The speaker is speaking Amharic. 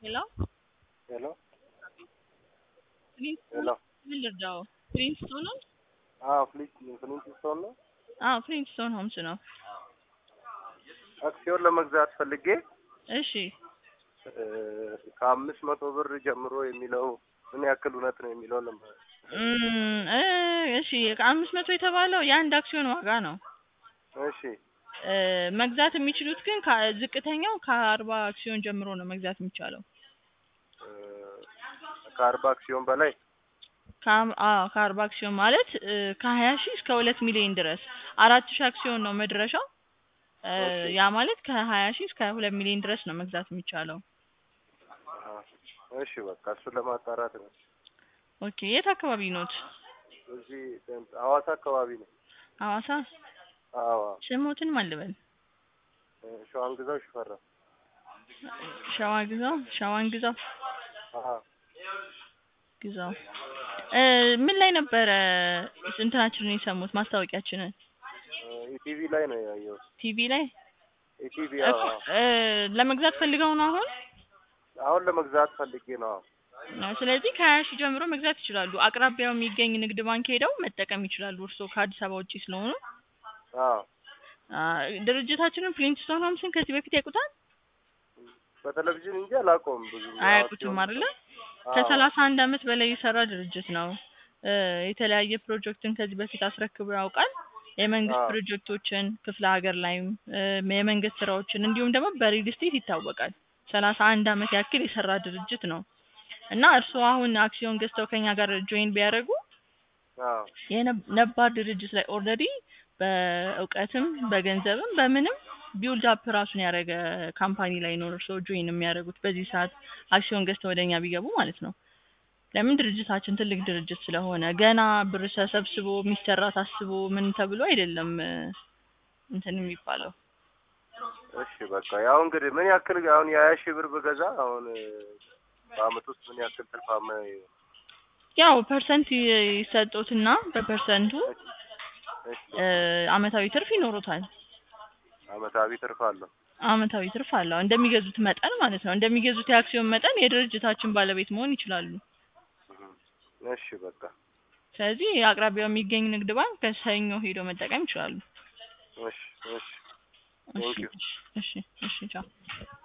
Hello? ሄሎ ፕሪንስ ሄሎ ምን ልርዳው? ፕሪንስቶን ነው? አዎ ፍሊንት ፍሊንት ስቶን ነው። አዎ ፕሪንስቶን ሆምስ ነው። አክሲዮን ለመግዛት ፈልጌ እሺ እ ከአምስት መቶ ብር ጀምሮ የሚለው ምን ያክል እውነት ነው የሚለው ለመ እም፣ እ እሺ ከአምስት መቶ የተባለው የአንድ አክሲዮን ዋጋ ነው። እሺ እ መግዛት የሚችሉት ግን ከ- ዝቅተኛው ከአርባ አክሲዮን ጀምሮ ነው መግዛት የሚቻለው። እ ከአርባ አክሲዮን በላይ ከአም- አዎ ከአርባ አክሲዮን ማለት እ ከሀያ ሺህ እስከ ሁለት ሚሊዮን ድረስ አራት ሺህ አክሲዮን ነው መድረሻው። እ ኦኬ። ያ ማለት ከሀያ ሺህ እስከ ሁለት ሚሊዮን ድረስ ነው መግዛት የሚቻለው። አሀ። እሺ በቃ እሱን ለማጣራት ነው። ኦኬ የት አካባቢ ኖት? እዚህ ሐዋሳ አካባቢ ነው። ሐዋሳ። አዎ ስሞትን ማን ልበል? እ ሸዋን ግዛው ሽፈራ ሸዋ ግዛው ሸዋን ግዛው አሀ ግዛው እ ምን ላይ ነበረ እንትናችንን የሰሙት ማስታወቂያችንን? እ ኢቲቪ ላይ ነው ያየሁት። ቲቪ ላይ ኢቲቪ እኮ አዎ እ ለመግዛት ፈልገው ነው አሁን? አሁን ለመግዛት ፈልጌ ነው። አዎ ነው። ስለዚህ ከሀያ ሺህ ጀምሮ መግዛት ይችላሉ። አቅራቢያው የሚገኝ ንግድ ባንክ ሄደው መጠቀም ይችላሉ። እርስዎ ከአዲስ አበባ ውጪ ስለሆኑ አዎ አ፣ ድርጅታችንን ፍሊንትስቶን ሆምስን ከዚህ በፊት ያውቁታል? በቴሌቪዥን እንጂ አላውቀውም ብዙ አያውቁትም አይደለ? አዎ ከሰላሳ አንድ አመት በላይ የሰራ ድርጅት ነው። እ የተለያየ ፕሮጀክትን ከዚህ በፊት አስረክቦ ያውቃል። የመንግስት አዎ ፕሮጀክቶችን ክፍለ ሀገር ላይም እ የመንግስት ስራዎችን እንዲሁም ደግሞ በሪል ስቴት ይታወቃል። ሰላሳ አንድ አመት ያክል የሰራ ድርጅት ነው እና እርስዎ አሁን አክሲዮን ገዝተው ከኛ ጋር ጆይን ቢያደርጉ አዎ የነብ- ነባር ድርጅት ላይ ኦልሬዲ በእውቀትም በገንዘብም በምንም ቢውልድ አፕ ራሱን ያደረገ ካምፓኒ ላይ ነው እርስዎ ጆይን የሚያደርጉት በዚህ ሰዓት አክሲዮን ገዝተው ወደኛ ቢገቡ ማለት ነው። ለምን ድርጅታችን ትልቅ ድርጅት ስለሆነ ገና ብር ተሰብስቦ የሚሰራ ታስቦ ምን ተብሎ አይደለም እ እንትን የሚባለው። እሺ በቃ ያው እንግዲህ ምን ያክል አሁን የሀያ ሺህ ብር ብገዛ አሁን እ በአመት ውስጥ ምን ያክል ትርፋማ ይሆን? ያው ፐርሰንት ይ- ይሰጡትና በፐርሰንቱ እሺ እ አመታዊ ትርፍ ይኖሩታል። አመታዊ ትርፍ አለው። አመታዊ ትርፍ አለው እንደሚገዙት መጠን ማለት ነው። እንደሚገዙት የአክሲዮን መጠን የድርጅታችን ባለቤት መሆን ይችላሉ። እህ። እሺ በቃ ስለዚህ አቅራቢያው የሚገኝ ንግድ ባንክ ከሰኞ ሄዶ መጠቀም ይችላሉ። እሺ እሺ እሺ ቴንክ ዩ እሺ እሺ ቻው።